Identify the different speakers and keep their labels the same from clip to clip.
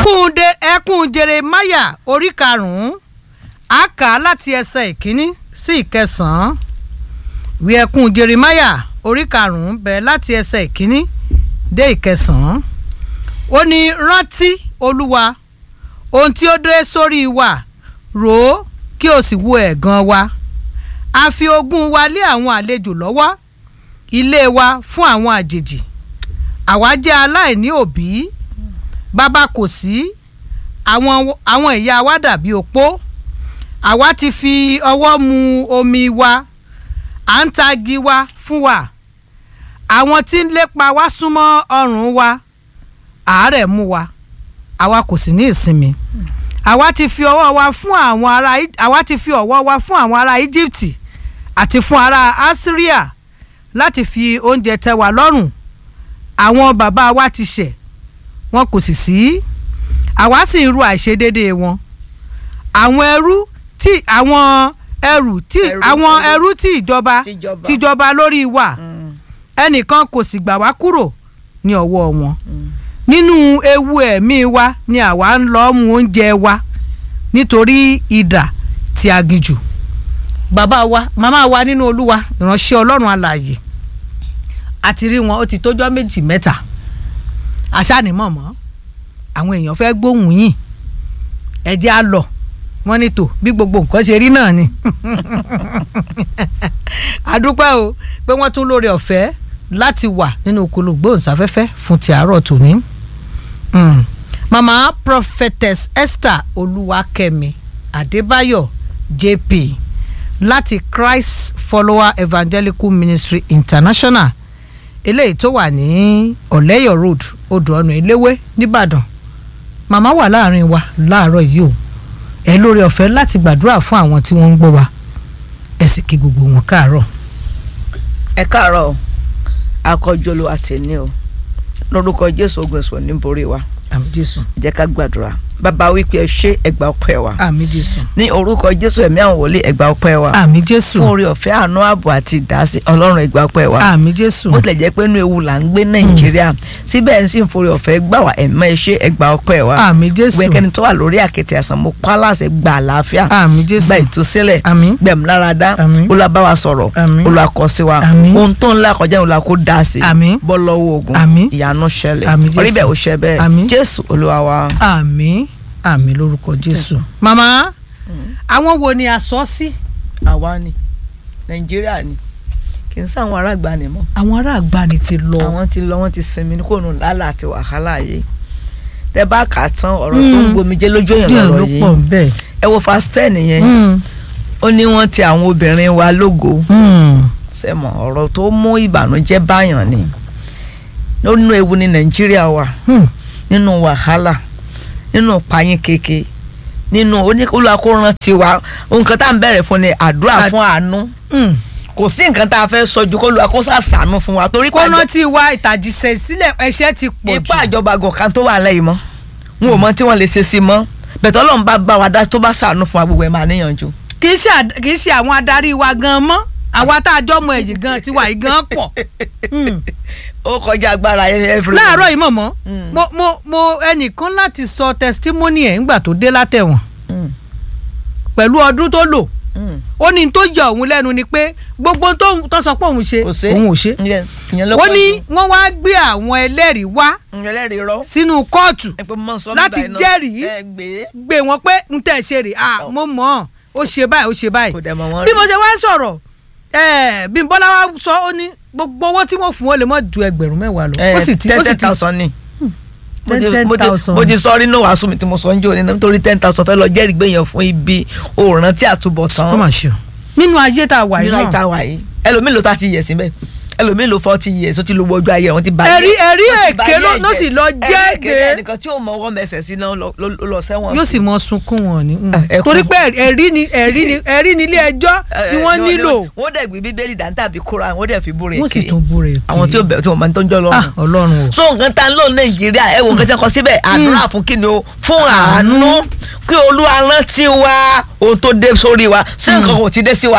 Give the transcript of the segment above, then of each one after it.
Speaker 1: ẹkún de ẹkún jeremaya orí karùnún a kà á láti ẹsẹ̀ ìkíní sí ìkẹsàn-án ìwé ẹkún jeremaya orí karùnún bẹ̀rẹ̀ láti ẹsẹ̀ ìkíní dé ìkẹsàn-án ó ní rántí olúwa ohun tí ó dé sórí wa rò ó kí o sì wo ẹ̀gàn wa a fi ogún wa lé àwọn àlejò lọ́wọ́ ilé wa fún àwọn àjèjì àwa jẹ́ aláìní òbí bàbá kò sí àwọn àwọn ìyá wa dàbí opó àwa ti fi ọwọ́ mu omi wa à ń tagi wa fún wa àwọn tí ń lépa wá súnmọ́ ọrùn wa àárẹ̀ mú wa àwa kò sì ní ìsinmi àwa ti fi ọwọ́ wa fún àwọn ará àwa ti fi ọwọ́ wa fún àwọn ará Íjíbítì àti fún ará Asiria láti fi oúnjẹ tẹ́ wa lọ́rùn àwọn bàbá wa ti ṣẹ̀ wọn kò sì sí àwa sì ń ru àìṣedéédéé wọn àwọn ẹrú tí àwọn ẹrù tí
Speaker 2: Ẹrú,
Speaker 1: àwọn
Speaker 2: ẹrú.
Speaker 1: ẹrú tí ìjọba
Speaker 2: Tìjọba.
Speaker 1: tìjọba lórí wa ẹnìkan kò sì gbà wá kúrò ní ọwọ́ wọn nínú ewu ẹ̀mí wa ni àwa ń lọ mú oúnjẹ wa nítorí idà tí a gijù bàbá wa màmá wa nínú olúwa ìránṣẹ́ ọlọ́run alààyè àti rí wọn ó ti tójọ́ méjì mẹ́ta àṣànímọ̀ mọ́ àwọn èèyàn fẹ́ gbóhùn yìn ẹ̀jẹ̀ á lọ wọ́n ní tò bí gbogbo nǹkan ṣe rí náà ni àdúpẹ́ o pé wọ́n tún lóore ọ̀fẹ́ láti wà nínú okolo gbóhùnsáfẹ́fẹ́ fún ti àárọ̀ tòní. Mm. mama prophetess esther olúwakẹ́mi adébáyọ̀ jp láti christ follower evangelical ministry international eléyìí tó wà ní ọ̀lẹ́yọ̀ road odò ọ̀nà eléwé nìbàdàn màmá wà láàrin wa láàárọ̀ yìí o ẹ lórí ọ̀fẹ́ láti gbàdúrà fún àwọn tí wọ́n ń gbọ́ wa ẹ sì kí gbogbo wọn káàárọ̀.
Speaker 2: ẹ káàárọ̀ o akọjọlọ àtẹni o lórúkọ jésù ogun ẹ̀sùn níborí wa
Speaker 1: àmì jésù
Speaker 2: jẹ́ ká gbàdúrà bàbá wípé ẹ ṣe ẹgbà ọpẹ́ wa
Speaker 1: àmì jésù
Speaker 2: ní orúkọ jésù ẹ̀mí àwọn wòlíì ẹgbà ọpẹ́ wa
Speaker 1: àmì jésù
Speaker 2: fún orí ọ̀fẹ́ àánú ààbò àti ìdásí ọlọ́run ẹgbà ọpẹ́ wa
Speaker 1: àmì jésù
Speaker 2: bó tilẹ̀ jẹ́ pé inú ewu là ń gbé nàìjíríà síbẹ̀ ẹ̀ ń sì ń forí ọ̀fẹ́ gbà wá ẹ̀mọ́ ẹ ṣe ẹgbà ọpẹ́ wa
Speaker 1: àmì jésù
Speaker 2: gbẹ̀kẹ́ni tó wà lórí àkẹ́tì àsán mo pa láṣẹ gba àlàáfíà
Speaker 1: àmì jésù
Speaker 2: gba ìtúsílẹ̀
Speaker 1: àmì
Speaker 2: gbẹ̀múláradá
Speaker 1: Àmín.
Speaker 2: olùbáwa sọ̀rọ̀
Speaker 1: Àmín.
Speaker 2: olùkọ́sí wa
Speaker 1: Àmín.
Speaker 2: ohun tó ń là kọjá ìwòlá kó dá sí
Speaker 1: Àmín.
Speaker 2: bọ́ lọ́wọ́ ogun
Speaker 1: Àmín.
Speaker 2: ìyanu ṣẹlẹ̀
Speaker 1: Àmín, Jésù.
Speaker 2: orí bẹ́ẹ̀ ó ṣẹ bẹ́ẹ̀
Speaker 1: Àmín.
Speaker 2: jésù olúwa wa.
Speaker 1: àmì àmì lórúkọ jésù. màmá àwọn wo ni a sọ sí.
Speaker 2: àwa ni nàìjíríà ni kì í sáwọn ará àgbà ni mọ́
Speaker 1: àwọn ará àgbàni ti lọ.
Speaker 2: àwọn ti lọ wọ́n ti sinmi ní kò nù lálà àti wàhálà yìí tẹ bá kà á tán ọ̀rọ̀ tó ń
Speaker 1: Mm.
Speaker 2: gbomijé lójú èèyàn
Speaker 1: díẹ̀
Speaker 2: lọ́rọ̀
Speaker 1: ló
Speaker 2: yìí
Speaker 1: pọ̀ bẹ́ẹ̀.
Speaker 2: ẹ wo fast ten yẹn ó ní wọ́n ti àwọn obìnrin wa lógo sẹ́mọ̀ ọ̀rọ̀ tó mú ìbànújẹ́ báyàn ni nínú ewu ní nàìjíríà wà nínú wàhálà nínú payín keke nínú oníkólókòrán tiwa nǹkan tá à ń bẹ̀rẹ̀ fún ni àdúrà
Speaker 1: Àd-
Speaker 2: fún àánú kò sí nǹkan tá a fẹ́ sọ ju kólókó sàṣàánú fún wa torí
Speaker 1: kọ́nà
Speaker 2: pàjọ
Speaker 1: tí wa ìtàjíṣẹ́ sílẹ̀ ẹ̀ṣẹ̀ ti pọ̀ jù.
Speaker 2: ipá ìjọba gọ̀kan tó wà lẹ́yìn mọ́ wọn ò mọ tí wọ́n lè ṣe sí mọ́ bẹ̀tẹ̀ ọlọ́run bá bá wa dá tó bá sàánú fún wa gbogbo ẹ̀ máa níyànjú.
Speaker 1: kì í ṣe àd- kì í ṣe àwọn adarí wa gan mọ́ àwa tá a jọ mọ ẹ̀yìn gan tiwa yìí gan pọ̀. Mm.
Speaker 2: ó kọjá agbára every
Speaker 1: láàárọ̀ yìí mọ̀mọ́
Speaker 2: Mm.
Speaker 1: mo mo mo ẹnìkan láti sọ testimony ẹ̀ ńgbà tó dé látẹ̀wọ̀n
Speaker 2: Mm,
Speaker 1: pẹ̀lú ọdún tó lò
Speaker 2: mm.
Speaker 1: ó ní tó yà òun lẹ́nu ni pé gbogbo tó tó sọ pé òun ṣe
Speaker 2: kò sí
Speaker 1: òun ò ṣe
Speaker 2: yes ìyẹn ló
Speaker 1: ó
Speaker 2: pọ̀
Speaker 1: ní
Speaker 2: jù.
Speaker 1: wọ́n wá gbé àwọn ẹlẹ́rìí wá
Speaker 2: ìyẹn lẹ́rìí rọ
Speaker 1: sínú kóòtù
Speaker 2: ẹ pé mo máa ń sọ
Speaker 1: Láti
Speaker 2: nígbà iná.
Speaker 1: jẹ́rìí.
Speaker 2: ẹ gbé
Speaker 1: gbé wọn pé n tẹ̀ ṣe rè ah mo mọ̀ ọ́n ó ṣe báyìí ó ṣe báyìí
Speaker 2: kò dẹ̀ mọ̀ wọ́n
Speaker 1: bí mo ṣe wá ń sọ̀rọ̀ ẹ̀ bí Bọ́lá wá sọ ó ní gbogbo owó tí wọ́n fún wọn lè mọ̀ ju ẹgbẹ̀rún mẹ́wàá lọ ó sì ti ó sì
Speaker 2: ten
Speaker 1: ti
Speaker 2: thousand ni mo
Speaker 1: ten
Speaker 2: ti-
Speaker 1: ten
Speaker 2: mo ti-
Speaker 1: thousand.
Speaker 2: mo ti sọ rí náà wàásù mi tí mo sọ ń jò ní nítorí ten thousand fẹ́ lọ jẹ́rìí gbẹ̀yàn fún ibi òòrùn tí àtúbọ̀ tán
Speaker 1: ó mà ṣe o nínú ayé tá a wà yìí
Speaker 2: nínú
Speaker 1: náà
Speaker 2: ìta wà yìí ẹlòmíì ló ta ti yẹ̀ síbẹ̀ ẹlòmíì ló forty years ó ti lo gbogbo ayé wọn ti bá
Speaker 1: ẹ̀rí ẹ̀rí èké ló ló sì lọ jẹ́
Speaker 2: ẹ̀rí
Speaker 1: gbé
Speaker 2: ẹnìkan tí ò mọ ọwọ́ mẹsẹ̀ sí náà lọ lọ- lọ sẹ́wọ̀n
Speaker 1: yóò sì mọ sunkún wọn ni mm.
Speaker 2: Ah, ẹkún.
Speaker 1: torí pé ẹ̀rí ni ẹ̀rí ni ẹ̀rí ni ilé ẹjọ́ ni wọ́n nílò
Speaker 2: wọ́n dẹ̀ gbé bíbélì dání tàbí kóra wọ́n dẹ̀ fi búre
Speaker 1: wọ́n sì
Speaker 2: kiri
Speaker 1: tún búre kiri.
Speaker 2: àwọn tí ò bẹ̀rù tí wọ́n máa ń tọ́jú ọlọ́run
Speaker 1: ah ọlọ́run o
Speaker 2: so nǹkan tá ń lò nàìjíríà ẹ wo nǹkan tí a kọ síbẹ̀ àdúrà fún kíni o fún àánú kí olúwa rántí wa ohun tó dé sórí wa ṣé nǹkan kò ti dé sí wa ni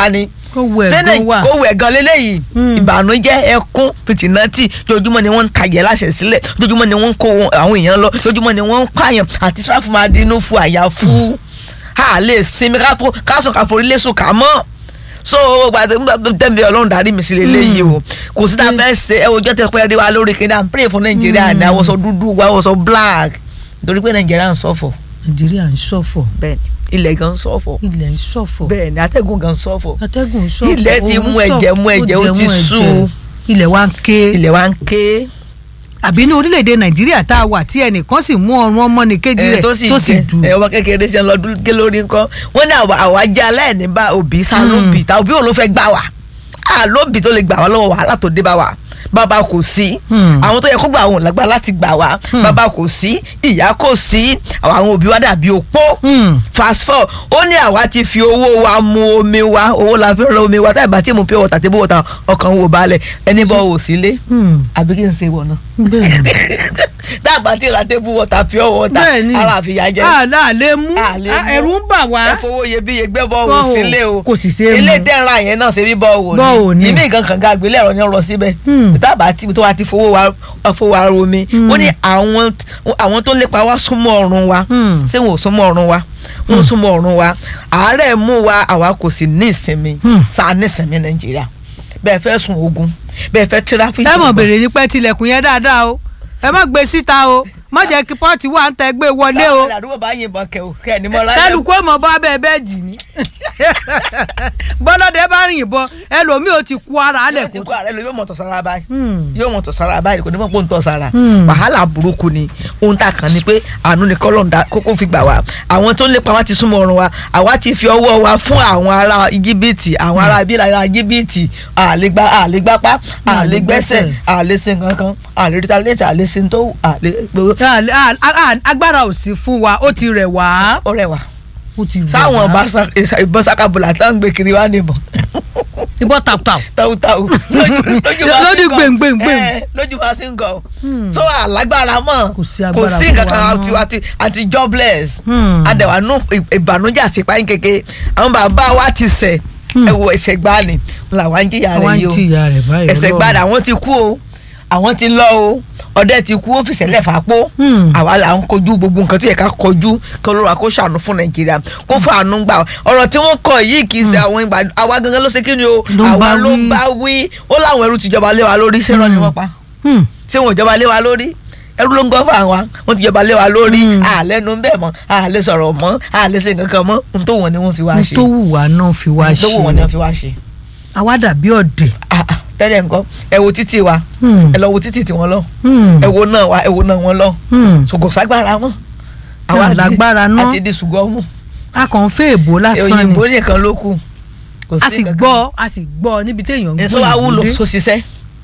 Speaker 1: kó wù ẹ̀
Speaker 2: sẹ́nẹ̀
Speaker 1: gan wà.
Speaker 2: kó wẹ̀ gan lélẹ́yìí
Speaker 1: Hmm.
Speaker 2: ìbànújẹ́ ẹkún fìtìnátì jojúmọ́ ni wọ́n ń kàyẹ́ láṣẹ sílẹ̀ jojúmọ́ ni wọ́n ń kó wọn- àwọn èèyàn lọ jojúmọ́ ni wọ́n ń pààyàn àti sáfù máa dínú fún àyà fún a lè sinmi ká tó- ká sọ ká forí lẹ́sùn ká mọ́ so tẹ́mi ọlọ́run darí mi sí lélẹ́yìí o kò sí tá a fẹ́ ṣe ẹ ọjọ́ tẹ pẹ́ rí wa lórí kí n dá pray fún nàìjíríà ní àwọ̀sọ dúdú wa àwọ̀sọ black nítorí pé nàìjíríà ń ṣọ̀fọ̀
Speaker 1: nàìjíríà ń ṣọ̀fọ̀
Speaker 2: bẹ́ẹ̀ ilẹ̀ gan ń ṣọ̀fọ̀
Speaker 1: ilẹ̀ ń ṣọ̀fọ̀
Speaker 2: bẹ́ẹ̀ ni atẹ́gùn gan ń ṣọ̀fọ̀
Speaker 1: atẹ́gùn ń ṣọ̀fọ̀
Speaker 2: Ilẹ̀ ti
Speaker 1: oòrùn
Speaker 2: mú ẹ̀jẹ̀, mú
Speaker 1: ṣọ̀fọ̀,
Speaker 2: ẹ̀jẹ̀, ó ti
Speaker 1: mú ẹ̀jẹ̀.
Speaker 2: sú.
Speaker 1: ilẹ̀ wa ń ké
Speaker 2: ilẹ̀ wa ń ké
Speaker 1: àbí ní orílẹ̀-èdè nàìjíríà tá a wà tí ẹnìkan sì mú ọrùn ọmọnìkejì
Speaker 2: ẹ
Speaker 1: rẹ̀
Speaker 2: tó sì
Speaker 1: tó sì
Speaker 2: jẹ
Speaker 1: dù
Speaker 2: ẹ ọmọ kékeré ṣe ń lọ dúró lórí nǹkan wọn ní àwa àwa jẹ aláìní bá òbí sá lóbì tá òbí òun ló fẹ́ gbà wá à lóbì tó lè gbà wá lọ́wọ́ wàhálà tó dé bá wa bàbá kò sí
Speaker 1: Hmm.
Speaker 2: àwọn tó yẹ kó gbà àwọn lágbá láti gbà wá bàbá kò sí ìyá kò sí àwọn òbí wa dàbí opó
Speaker 1: Hmm.
Speaker 2: fast four ó ní àwa ti fi owó wa mu omi wa owó la fi ń ra omi wa táyà bá tí mo pure water table water ọkàn wò balẹ̀ ẹni bọ́ wò sílé
Speaker 1: Hmm.
Speaker 2: àbí kí n ṣe wọ̀ náà
Speaker 1: bẹ́ẹ̀ ni
Speaker 2: dábàá tí ra table water pure water
Speaker 1: bẹ́ẹ̀ ni
Speaker 2: ara àfìyà jẹ
Speaker 1: àlá lè mú
Speaker 2: A lè
Speaker 1: Ah,
Speaker 2: mú.
Speaker 1: ẹ̀rù ń bà wá
Speaker 2: ẹ fowó iyebíye gbé bọ́ọ̀wù
Speaker 1: Bọ́ọ̀wù
Speaker 2: sílé o
Speaker 1: kò sì ṣe é
Speaker 2: ilé
Speaker 1: mú.
Speaker 2: tẹ́ra yẹn náà ṣe bí bọ́ọ̀wù
Speaker 1: Bọ́ọ̀wù ni.
Speaker 2: ìmí nǹkan kan ga àgbélé ẹ̀rọ ni ó rọ síbẹ̀
Speaker 1: Hmm.
Speaker 2: tábà tí tó wá ti fowó wa fowó wa romi
Speaker 1: Hmm.
Speaker 2: ó ní àwọn àwọn tó lépa wá súnmọ́ ọ̀run wa
Speaker 1: Hmm.
Speaker 2: ṣé wọn ò súnmọ́ ọ̀run wa wọn ò súnmọ́ ọ̀run wa àárẹ̀ mú wa àwa kò sì ní ìsinmi
Speaker 1: Hmm.
Speaker 2: sáà ní ìsinmi nàìjíríà bẹ́ẹ̀ fẹ́ sun ogun bẹ́ẹ̀ fẹ́ tíráfíìkì
Speaker 1: ẹ mọ̀ bèrè ní pẹ́ tilẹ̀kùn yẹn dáadáa o ẹ má gbé síta o má jẹ́ kí pọ́ọ̀tì wà ń tẹ gbé wọlé o
Speaker 2: báwo ni àdúgbò bá yìnbọn kẹ o kẹ ẹni mọ́ láyé
Speaker 1: kálukú ọmọ bá bẹ́ẹ̀ bẹ́ẹ̀ dì ní bọ́lọ́dẹ bá rìn ìbọn ẹlòmíì ò ti kú ara alẹ̀
Speaker 2: yóò ti
Speaker 1: kó
Speaker 2: kó ààrẹ lọ yóò mọ̀ tọ̀ sára báyìí
Speaker 1: Hmm.
Speaker 2: yóò mọ̀ tọ̀ sára báyìí kò ní mọ̀ pé ó ń tọ̀ sára
Speaker 1: Hmm.
Speaker 2: wàhálà burúkú ni ohun tá a kàn ní pé àánú ni kọ́lọ́ǹda kókó fi gbà wá àwọn tó ń lépa wá ti súnmọ́ ọrùn wa àwa ti fi ọwọ́ wa fún àwọn ará íjíbítì àwọn ará bíi ará íjíbítì àlégbá àlégbápá àlégbẹ́sẹ̀ àlésìn kankan àlérítalẹ́tì àlésìn tó àlé gbogbo
Speaker 1: Ah, ah, ah, agbára ò sí fún wa ó ti rẹ̀ wá
Speaker 2: ó rẹwà
Speaker 1: ó ti rẹ̀
Speaker 2: sáwọn
Speaker 1: wá.
Speaker 2: ìbọn sakabula tó ń gbé kiri wá níbọn
Speaker 1: ìbọn tàwùtàwù
Speaker 2: tàwùtàwù
Speaker 1: Lójú gbèǹgbèǹgbèǹ.
Speaker 2: lójú wa sí ń gọ so alágbára mọ
Speaker 1: Kò sí agbára
Speaker 2: kò sí
Speaker 1: fún
Speaker 2: nǹkan
Speaker 1: wa
Speaker 2: kan
Speaker 1: mọ́.
Speaker 2: àti àti àti jobless
Speaker 1: Hmm.
Speaker 2: adẹ̀wà nù ìbànújẹ́ àṣepáyín kéke àwọn bàbá wa ti ṣẹ̀ ẹ wo ẹ̀ṣẹ̀ gbani làwọn ń jìyà
Speaker 1: àwọn
Speaker 2: rẹ̀
Speaker 1: ń
Speaker 2: yìí o
Speaker 1: tìyà rẹ̀ báyìí
Speaker 2: ẹ̀ṣẹ̀
Speaker 1: Ọlọ́run.
Speaker 2: gbani àwọn ti kú o àwọn ti lọ o ọdẹ ti kú ó fi ṣẹlẹ̀ fàápó
Speaker 1: Hmm.
Speaker 2: àwa là ń kojú gbogbo nǹkan tó yẹ ká kojú kí olóra kó ṣàánú fún nàìjíríà kó fún àánú gbà ọ̀rọ̀ tí wọ́n kọ yìí kì í ṣe àwọn ìgbà àwa gangan ló ṣe kí ni o
Speaker 1: Ló ń bá
Speaker 2: àwa ló
Speaker 1: wí.
Speaker 2: bá wí ó láwọn ẹrú tìjọba lé wa lórí ṣé rán ni wọ́n pa
Speaker 1: Hmm.
Speaker 2: ṣé wọn ò jọba lé wa lórí ẹrú ló ń gọ́ fún àwa wọ́n ti jọba lé wa lórí
Speaker 1: Hmm.
Speaker 2: àlẹ́nu ń bẹ̀ mọ́ àlẹ́ sọ̀rọ̀ mọ́ àlẹ́ ṣe nǹkan kan mọ́ ohun tó wọ̀n ni wọ́n fi wá
Speaker 1: ohun
Speaker 2: ṣe
Speaker 1: tó wù wá náà fi wá
Speaker 2: ohun tó wọ̀n ni wọ́n
Speaker 1: ṣe
Speaker 2: fi wá ṣe
Speaker 1: àwa dàbí ọ̀dẹ̀
Speaker 2: Ah, ah, tẹ́lẹ̀ nǹkan ẹ wo títì wa
Speaker 1: Hmm.
Speaker 2: ẹ lọ wo títì tiwọn lọ
Speaker 1: Hmm.
Speaker 2: ẹ wo náà wa ẹ wo náà wọn lọ
Speaker 1: Hmm.
Speaker 2: ṣògò ságbára mọ́
Speaker 1: Náà lágbára náà.
Speaker 2: àti di ṣùgbọ́n mú
Speaker 1: a kàn ń fẹ́ èbó lásán ni
Speaker 2: òyìnbó nìkan ló kù kò
Speaker 1: a sì
Speaker 2: nǹkan kan.
Speaker 1: gbọ́ a sì gbọ́ níbi téèyàn ń
Speaker 2: èso wa wúlò so ṣiṣẹ́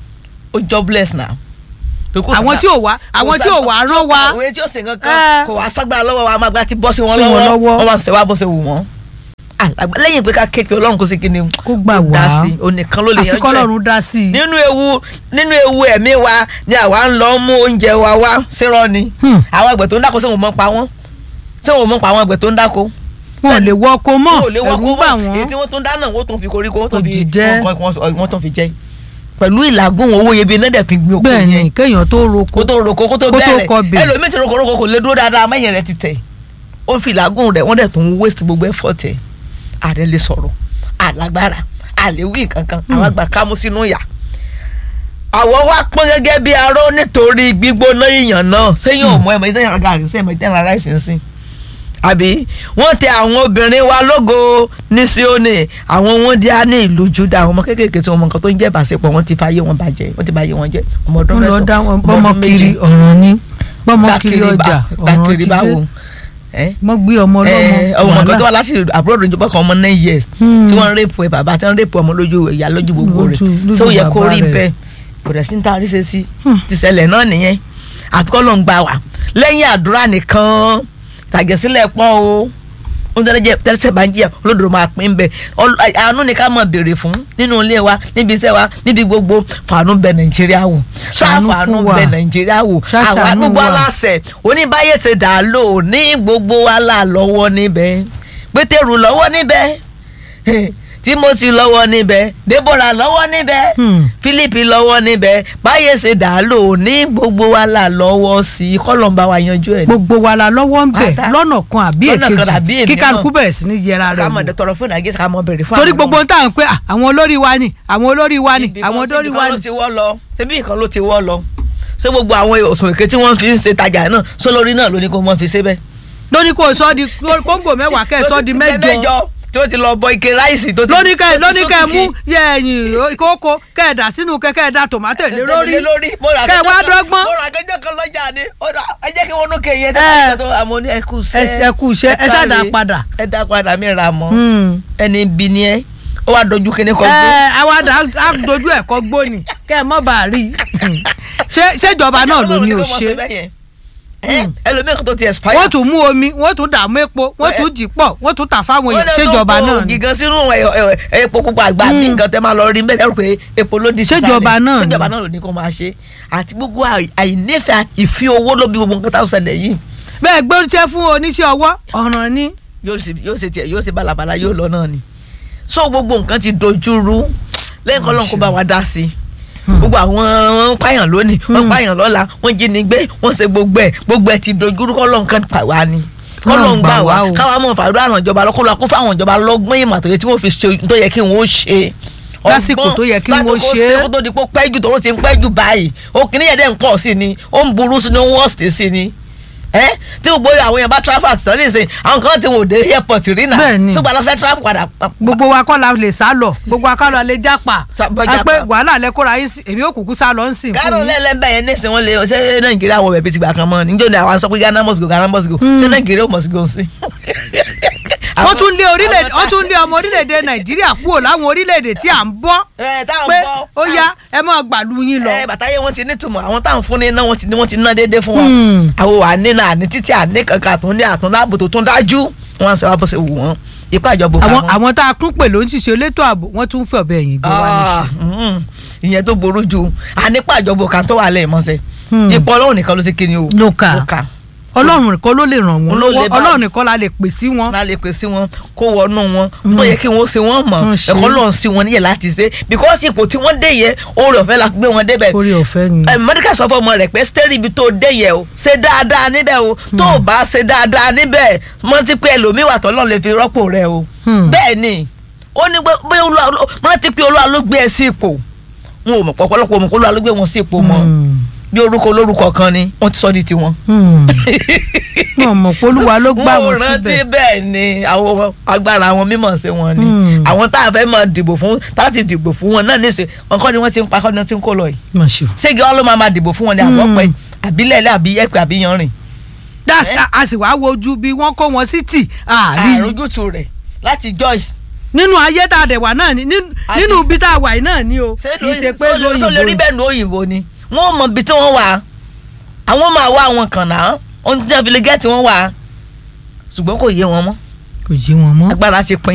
Speaker 2: ó jobless now. tó kò
Speaker 1: àwọn
Speaker 2: sábà-
Speaker 1: tí ò wá àwọn tí ò wá rán wa
Speaker 2: àwọn tí ó sì nǹkan
Speaker 1: Eh.
Speaker 2: kan kò wá ságbára lọ́wọ́ wa máa gba ti bọ́ sí wọn
Speaker 1: Sí wọn
Speaker 2: lọ́wọ́
Speaker 1: lọ́wọ́.
Speaker 2: wọ́n máa ṣe wá bó ṣe wù wọ́n. Àlágbá- lẹ́yìn pé ká képe ọlọ́run kó sí kí ni
Speaker 1: kó gbà
Speaker 2: dá
Speaker 1: wá
Speaker 2: sí i onìkan ló lè
Speaker 1: àfi
Speaker 2: yanjú ẹ̀
Speaker 1: kọ́lọ́run dá sí i
Speaker 2: nínú ewu nínú ewu ẹ̀mí wa ni àwa ń lọ mú oúnjẹ wa wá sírọ́ ni
Speaker 1: Hmm.
Speaker 2: àwọn àgbẹ̀ tó ń dáko sẹ́wọ̀n mọ́ pa wọ́n sẹ́wọ̀n mọ́ pa àwọn àgbẹ̀ tó ń dáko
Speaker 1: wọn ò lè wọ ọkọ mọ́
Speaker 2: wọn ò lè wọ́n
Speaker 1: ẹ̀rù
Speaker 2: kó
Speaker 1: bà
Speaker 2: mọ́ èyí
Speaker 1: wọ́n
Speaker 2: tí wọ́n tún dáná wọ́n tún fi koríko wọ́n tún
Speaker 1: Kò
Speaker 2: fi
Speaker 1: jíjẹ́.
Speaker 2: wọ́n- wọ́n- wọ́n tún fi jẹ́ pẹ̀lú ìlàgùn owó iyebíye náà dẹ̀ fi gbin oko
Speaker 1: bẹ́ẹ̀ ni
Speaker 2: yẹn
Speaker 1: kéèyàn tó roko
Speaker 2: kó tó roko kó tó
Speaker 1: Kó tó
Speaker 2: bẹ̀rẹ̀
Speaker 1: kọbè.
Speaker 2: ẹlòmíì ti roko roko kò lè dúró dáadáa mẹ́yìn rẹ̀ ti tẹ̀ ó fi ìlàgùn rẹ̀ wọ́n dẹ̀ tún waste gbogbo effort ẹ̀ ààrẹ lè sọ̀rọ̀ àlágbára àléwì kankan àwọn àgbà kámú sínú yà àwọ̀ wa pọ́n gẹ́gẹ́ bí aró nítorí gbígbóná ìyàn náà sẹ́yìn ọmọ ẹ̀mọ ìtẹ́yìn ara gàrí sẹ́yìn ìtẹ́yìn ara ráìsì ń sìn àbí wọ́n tẹ àwọn obìnrin wa lógo ní Síónì àwọn wọn di á ní ìlú Júdà àwọn ọmọ kéékèèké tí wọn mọ nǹkan tó ń jẹ́ ìbáṣepọ̀ wọ́n ti fàyè wọn bàjẹ́ wọ́n ti bàyè wọn jẹ́ ọmọ ọdún
Speaker 1: wọn lọ
Speaker 2: mẹ́sàn-án
Speaker 1: dá wọn
Speaker 2: ọmọ
Speaker 1: bọ́mọ
Speaker 2: ọdún
Speaker 1: kiri
Speaker 2: méje
Speaker 1: ọ̀ràn ni bọ́mọ kiri
Speaker 2: dákìrì bá
Speaker 1: ọjà ọ̀ràn
Speaker 2: dákìrì
Speaker 1: ti
Speaker 2: báwo
Speaker 1: dé wọ́n gbé ọmọ ọlọ́mọ
Speaker 2: ẹ ọmọ kan tó wá láti àbúrò ìjọba kan ọmọ nine years
Speaker 1: Hmm.
Speaker 2: tí wọ́n ń rèpù ẹ bàbá tí wọ́n ń rèpù ọmọ lójú ìyá lójú gbogbo rẹ̀
Speaker 1: Lójú- lójú
Speaker 2: so yẹ kó
Speaker 1: bàbá
Speaker 2: rí
Speaker 1: rẹ̀.
Speaker 2: bẹ́ẹ̀ kò dẹ̀ sí ní taari ṣe sí
Speaker 1: Hmm.
Speaker 2: ti ṣẹlẹ̀ náà nìyẹn àfikọ́ ló ń gbà wá lẹ́yìn àdúrà nìkan tàgẹ́sílẹ̀ pọ́n o oúnjẹ tẹ́lẹ̀ tẹ́lẹ̀ bá ń jìyà olódò máa pín bẹ́ẹ̀ Ọl- àánú ni ká máa béèrè fún nínú ilé wa níbi iṣẹ́ wa níbi gbogbo fàánú bẹ nàìjíríà wò
Speaker 1: Ṣàánú
Speaker 2: ṣàfàánú
Speaker 1: fún wa.
Speaker 2: bẹ nàìjíríà wò
Speaker 1: Ṣàṣàánú
Speaker 2: àwa gbogbo
Speaker 1: wa.
Speaker 2: aláṣẹ oníbàyè ti dà lò ní gbogbo wa là lọ́wọ́ níbẹ̀ pétérù lọ́wọ́ níbẹ̀ timothy lọ́wọ́ níbẹ̀ deborah lọ́wọ́ níbẹ̀
Speaker 1: Hmm.
Speaker 2: philip lọ́wọ́ níbẹ̀ báyé ṣe dà á lò ní gbogbo wa là lọ́wọ́ sí i kọ́lọ́mbà wa yanjú ẹ̀ ní.
Speaker 1: gbogbo wa la lọ́wọ́ ń bẹ̀
Speaker 2: Pátá.
Speaker 1: lọ́nà kan àbí
Speaker 2: Lọ́nà kan àbí
Speaker 1: èkejì
Speaker 2: èmi
Speaker 1: kí kálukú
Speaker 2: náà.
Speaker 1: bẹ̀rẹ̀ sí ní yẹra rẹ̀
Speaker 2: ká
Speaker 1: wò
Speaker 2: mọ̀ tọrọ fún nàgẹ́sì ká mọ̀ bèrè fún
Speaker 1: torí
Speaker 2: àwọn
Speaker 1: gbogbo ohun tá à ń pẹ́ à, àwọn olórí wa ni àwọn olórí wa ni
Speaker 2: Ibì
Speaker 1: àwọn
Speaker 2: kan-
Speaker 1: olórí
Speaker 2: ibì
Speaker 1: wa
Speaker 2: kan ló
Speaker 1: ni
Speaker 2: ti wọ́ lọ ṣebí ìkan ló ti wọ́ lọ ṣé gbogbo àwọn òsùn èké tí wọ́n fi ń ṣe tajà náà sólórí náà ló ní kó wọ́n fi ṣe bẹ́ẹ̀.
Speaker 1: lóní kò sọ di kóńgò mẹ́wàá kẹ́ ẹ̀ sọ di mẹ́jọ
Speaker 2: tí wọ́n ti lọ bọ ike ráìsì tó ti
Speaker 1: lóní kẹ́
Speaker 2: tó ti
Speaker 1: lóní kẹ́
Speaker 2: sókìkí.
Speaker 1: mú yẹ ẹ̀yìn kókó kẹ́ ẹ̀ dà sínú kẹ́ kẹ́ ẹ̀ dà tòmátò lé lórí
Speaker 2: Lé lórí mo rà
Speaker 1: kẹ́ ẹ̀ wá
Speaker 2: kẹjọ kan-
Speaker 1: dọ́gbọ́n
Speaker 2: mo rà kẹjọ kan lọ́jà ni ó dà ẹ jẹ́ kí wọ́n nú kéye
Speaker 1: Ẹ.
Speaker 2: tẹ́lẹ̀ tó àmọ́ ní ẹ kú iṣẹ́
Speaker 1: ẹ kú iṣẹ́ ẹ ṣáà dá
Speaker 2: káre.
Speaker 1: padà.
Speaker 2: ẹ dá padà mi ra mọ́
Speaker 1: Hmm.
Speaker 2: ẹni bí ni ẹ ó wá dojú kíní kan gbó.
Speaker 1: ẹ àwa dà á dojú ẹ̀kọ́ gbóni kẹ́ ẹ̀ mọ́ bá a rí i ṣé ṣèjọba náà ló ní ò ṣe
Speaker 2: ẹlòmíràn kan tó ti expire.
Speaker 1: wọ́n tún mú omi wọ́n tún dààmú epo wọ́n tún jì pọ̀ wọ́n tún tà fáwọn èèyàn ṣèjọba náà ni
Speaker 2: gígan sínú ẹ- ẹ- ẹ- epo pupa àgbà mi nǹkan tẹ́ máa lọ rí bẹ́ẹ̀ rò pé epo ló di
Speaker 1: Ṣèjọba náà ni.
Speaker 2: ṣèjọba náà ló ní kó máa ṣe àti gbogbo àì- àìnífẹ̀ẹ́ ìfi owó ló bí gbogbo nǹkan tá a ṣẹlẹ̀ yìí
Speaker 1: bẹ́ẹ̀ gbé oúnjẹ fún oníṣẹ́ ọwọ́ ọ̀ràn ni
Speaker 2: yóò ṣe yóò ṣe tiẹ̀ yóò ṣe balabala yóò lọ náà ni so gbogbo nǹkan ti dojúrú lẹ́yìn kọ́ lọ́n kó bá wa dá sí i gbogbo àwọn wọn ń pààyàn lónìí wọn ń pààyàn lọ́la wọn jí ni gbé wọn ṣe gbogbo ẹ̀ gbogbo ẹ̀ ti dojúrú kọ́ lọ́n kan pa wá ni kọ́ lọ́n gbà wá
Speaker 1: o.
Speaker 2: káwa mọ̀ fàdúrà àwọn ìjọba lọ́kọ́ kó fáwọn ìjọba lọ́gbọ́n ìmọ̀ àtòyẹ tí wọ́n fi ṣe tó yẹ kí wọ́n ṣe
Speaker 1: Lásìkò tó yẹ kí wọ́n
Speaker 2: lásìkò
Speaker 1: ṣe é.
Speaker 2: kó tó di pé ó pẹ́ jù tó ti ń pẹ́ jù báyìí ó kìíní yẹn dẹ̀ ń pọ̀ sí ni ó ń burú sí ni ó ń wọ́ọ̀sì sí ni ẹ tí gbogbo àwọn èèyàn bá travel àti tán nísìnyí àwọn kan ti wò dé airport rí náà
Speaker 1: Bẹ́ẹ̀ni.
Speaker 2: ṣùgbọ́n àwọn fẹ́ travel padà pa-
Speaker 1: gbogbo wa kọ́ la lè sá lọ gbogbo wa kọ́ la lè jápa
Speaker 2: Sá- bọ́
Speaker 1: ẹ
Speaker 2: jápa.
Speaker 1: pé wàhálà lẹ kóra yín sí èmi ò kúkú sá lọ ń sìn fún
Speaker 2: gánà
Speaker 1: yín
Speaker 2: lẹ́lẹ́bẹ̀ yẹn nísìnyí wọ́n lé ṣé nàìjíríà wọ̀ bẹ̀bí ti gbà kan mọ́ ni níjọ́ ni àwọn sọ pé ghana must go ghana must go ṣé nàìjíríà ò must go sí.
Speaker 1: wọ́n tún lé orílẹ̀-èdè wọ́n tún lé ọmọ orílẹ̀-èdè nàìjíríà kúrò láwọn orílẹ̀-èdè tí à ń bọ́
Speaker 2: ẹ táwọn
Speaker 1: pé
Speaker 2: gbọ́
Speaker 1: ó yá ẹ máa gbàlú yín lọ.
Speaker 2: ẹ bàtàyé wọn ti nítumọ̀ àwọn táwọn fún ní iná wọn ti ní wọn ti ná déédéé fún wọn
Speaker 1: Hmm.
Speaker 2: àwọn wà ní náà ní títí àní kankan àtún ní àtún láàbò tó tún dájú wọn ṣe wá bó ṣe wù wọn ipá ìjọba òkà
Speaker 1: àwọn
Speaker 2: wọn.
Speaker 1: àwọn tá a kún pè ló ń ṣiṣẹ́ elétò ààbò wọ́n tún fẹ́ ọ̀bẹ ẹ̀yìn gbé wa níṣẹ́.
Speaker 2: Ah, mm, ìyẹn tó burú ju ànípa ìjọba òkà tó wà lẹ́yìn mọ́sẹ̀
Speaker 1: Hmm.
Speaker 2: ipò ọlọ́run nìkan ló ṣe kí ni o
Speaker 1: Ló kà.
Speaker 2: ló kà
Speaker 1: ọlọ́run nìkan ló lè ràn wọ́n
Speaker 2: Òun ló lè
Speaker 1: lọ́wọ́
Speaker 2: bá-
Speaker 1: ọlọ́run nìkan la lè pè sí wọn.
Speaker 2: wọn lè pè sí wọn kó wọnú wọn tó yẹ kí wọn ṣe wọn mọ
Speaker 1: Wọ́n ṣe.
Speaker 2: ẹ̀kọ́ lọ́n sí wọn níyẹn láti ṣe because ipò tí wọ́n dé yẹ oore ọ̀fẹ́ la gbé wọn débẹ̀
Speaker 1: orí ọ̀fẹ́ ni.
Speaker 2: ẹ mọdékà sọ fún ọmọ rẹ pé steri ibi tó dé yẹ o ṣe dáadáa níbẹ̀ o tó o bá ṣe dáadáa níbẹ̀ mọ ti pé ẹlòmíì wà tọ́lọ́ lè fi rọ́pò rẹ o
Speaker 1: Hmm.
Speaker 2: bẹ́ẹ̀ ni ó ní pé bóyá olúwa mọ ti pé olúwa ló gbé ẹ sí ipò wọn ò mọ̀ pọ̀pọ̀lọpọ̀ mọ̀ kó olúwa ló gbé wọn sí ipò mọ́
Speaker 1: Hmm.
Speaker 2: bí orúkọ olórúkọ kan ni wọ́n ti sọ di tiwọn.
Speaker 1: Hmm. wọn mọ̀ pé olúwa ló gbà
Speaker 2: mo
Speaker 1: wọ́n
Speaker 2: rántí
Speaker 1: síbẹ̀.
Speaker 2: bẹ́ẹ̀ ni àwọn agbára àwọn mímọ̀ ṣe wọn ni
Speaker 1: Hmm.
Speaker 2: àwọn tá a fẹ́ máa dìbò fún tá a ti dìbò fún wọn náà níṣẹ́ wọn kọ́ ni wọ́n ti ń pa kọ́ ni wọ́n ti ń kó lọ yìí
Speaker 1: Mà ṣe o.
Speaker 2: ségi wọn ló máa máa dìbò fún wọn ní àbọ̀ pẹ́ àbílẹ̀lẹ̀ àbí ẹ̀pẹ̀ àbí yanrìn
Speaker 1: That's- a- a sì wá wojú bí wọ́n kó wọn sí tì àárín
Speaker 2: àròjútu rẹ̀ láti jọ́ yìí
Speaker 1: nínú ayé tá a dẹ̀ wà náà ni nínú-
Speaker 2: Àti-
Speaker 1: nínú ibi tá a wà yìí náà ni o
Speaker 2: ṣé
Speaker 1: kì í ṣe pé
Speaker 2: ló sọ lórí
Speaker 1: lóyìnbó
Speaker 2: bẹ́ẹ̀ ní òyìnbó ni wọ́n mọ ibi tí wọ́n wà àwọn máa wá àwọn kan náà ohun tí wọ́n fi lè gẹ́ẹ̀tì wọ́n wà ṣùgbọ́n kò yé wọn mọ́
Speaker 1: kò yé wọn mọ́.
Speaker 2: agbára ti pin